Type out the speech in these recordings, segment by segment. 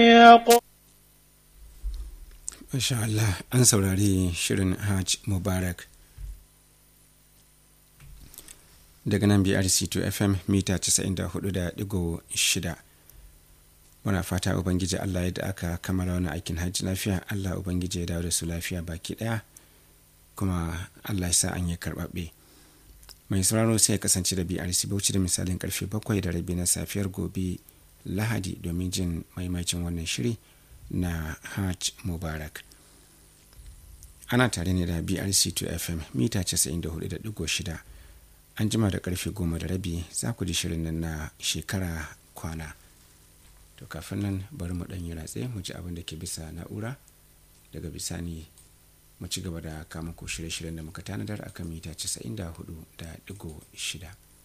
Masha Allah an saurari shirin Hajj Mubarak daga nan BRC2 FM mita 94.6 muna fata Ubangiji Allah yadda aka kammala wani aikin hajji lafiya Allah Ubangiji ya dawo da su lafiya baki daya kuma Allah ya sa an yi karɓaɓɓe mai sauraro sai ya kasance da BRC Bauchi da misalin karfe bakwai da rabi na safiyar gobe Lahadi domin jin maimacin wannan shiri. na hajj mubarak ana tare ne da brc2 fm mita 94.6 an jima da karfe goma da rabi za ku ji shirin nan na shekara kwana to kafin nan bari mu ɗanyi ratse mu ji abin da ke bisa na'ura daga bisani mu ci gaba da kama ko shirye-shiryen da muka tanadar akan mita 94.6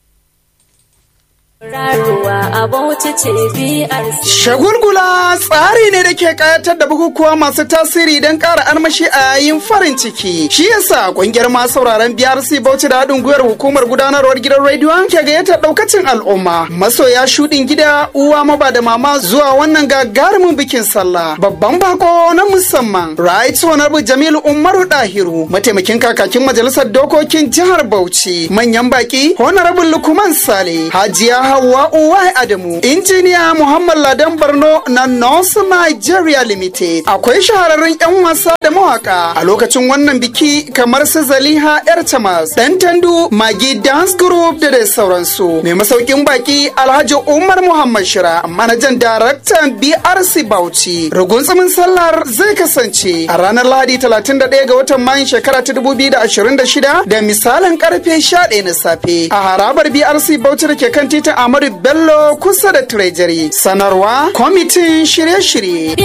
Shagulgula tsari ne da ke kayatar da bukukuwa masu tasiri don ƙara armashi a yayin farin ciki. Shi yasa ƙungiyar masu sauraron BRC Bauchi da haɗin gwiwar hukumar gudanarwar gidan rediyon ke gayyatar ɗaukacin al'umma. Masoya shuɗin gida uwa maba da mama zuwa wannan gagarumin bikin sallah. Babban bako na musamman. Right Honorable Jamilu Umaru Dahiru mataimakin kakakin majalisar dokokin jihar Bauchi. Manyan baki Honorable Lukman Sale. Hajiya Hauwa Uwai Adamu. Injiniya Muhammad Ladan Barno na North Nigeria Limited. Akwai shahararrun 'yan wasa da mawaka a lokacin wannan biki kamar su Zaliha Yar Tamas, Dan Tandu, Magi Dance Group da dai sauransu. Mai masaukin baki Alhaji Umar Muhammad Shira, manajan daraktan BRC Bauchi. Rugun tsumin sallar zai kasance a ranar Lahadi 31 ga watan Mayun shekara ta 2026 da misalin karfe 11 na safe a harabar BRC Bauchi da ke kan titin Ahmadu Bello kusa da Treasury. Sanarwa kwamitin shirye-shirye.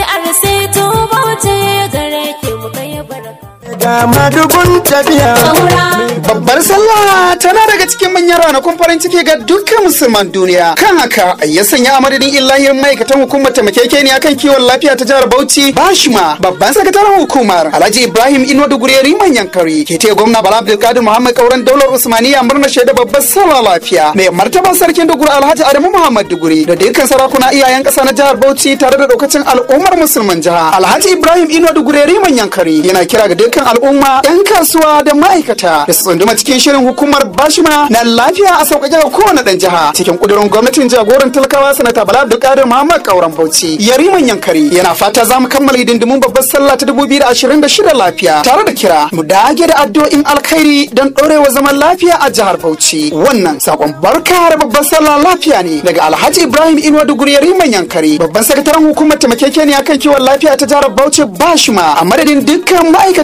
Ga madugun tafiya. Babbar sallah tana daga cikin manyan ranakun farin ciki ga dukkan musulman duniya. Kan haka ya sanya a madadin illahiyar ma'aikatan hukumar taimakekeniya kan kiwon lafiya ta jihar Bauchi Bashima babban sakataren hukumar Alhaji Ibrahim Ino Dugure Riman Yankari ke taya gwamna Bala Abdulkadir Muhammad Kauran Daular Usmaniya murna shaida babbar sallah lafiya. Mai martaban sarkin Dugure Alhaji Adamu Muhammad Dugure da dukkan sarakuna iyayen ƙasa na jihar Bauchi tare da daukacin al'ummar musulman jiha. Alhaji Ibrahim Ino Dugure Riman Yankari yana kira ga dukkan al'umma 'yan kasuwa da ma'aikata da su tsunduma cikin shirin hukumar bashima na lafiya a sauƙaƙe ga kowane ɗan jiha cikin ƙudurin gwamnatin jagoran talakawa sanata bala abdulkadir muhammad kauran bauchi yariman yankari yana fata za mu kammala hidindimun babbar sallah ta dubu biyu da ashirin da shida lafiya tare da kira mu dage da addu'o'in alkhairi don ɗorewa zaman lafiya a jihar bauchi wannan sakon barka da babbar sallah lafiya ne daga alhaji ibrahim inuwa duguri yariman yankari babban sakataren hukumar taimakekeniya kan kiwon lafiya ta jihar bauchi bashima a madadin dukkan ma'aikata